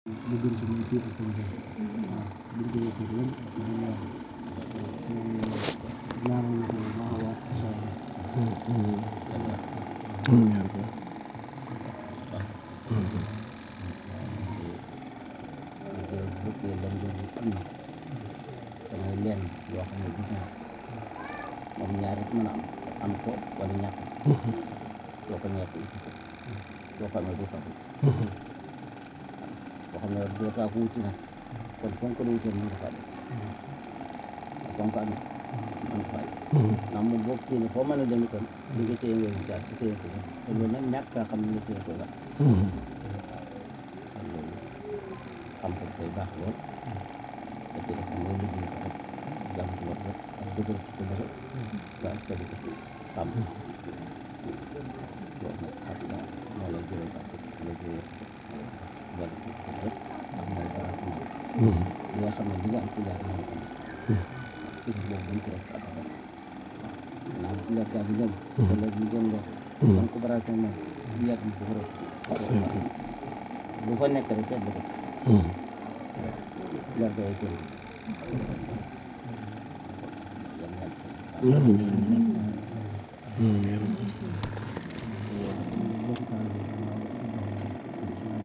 mu gën si moom fii ak seen bopp waaw buñ jógee fii lépp dañ ñaan ñaanal ñu ko bu baax a baax incha allah fekkee lan doon am na damay lenn yoo xam ne du ñaar moom ñaar rek mën a am am ko wala ñàkk doo ko ñàkk uti ko doo ko amee doo ko am boo xam ne doo taa ko wuti nag kon fonk la wutee mën nga ko amee fonk ko amee mën nga ko amee ndax moom boo kii ne foo mën a dem itam li nga téye ngay wutaat di téye ko te loolu nag ñàkk a xam ne nga téye koy wax kon loolu xam ko koy baax lool da ci def mooy liggéey ko rek jàmm ko rek ak dëgër ci dëgër ba ak tegu ko ci xam loolu nag xam nga moo lay jëlee baax la jëlee wala ci ko rek ndax mooy baraat moom li nga xam ne li nga am ci jaar na ko am gis boobu buñ ko def abadan naan ci leer gaa di ñëw te léegi ñu gën leer donc ko baraat moom moom yàgg ñu ko rek lu fa nekk rek tedd ko leer gaa yi kon yàlla yàlla amiin amiin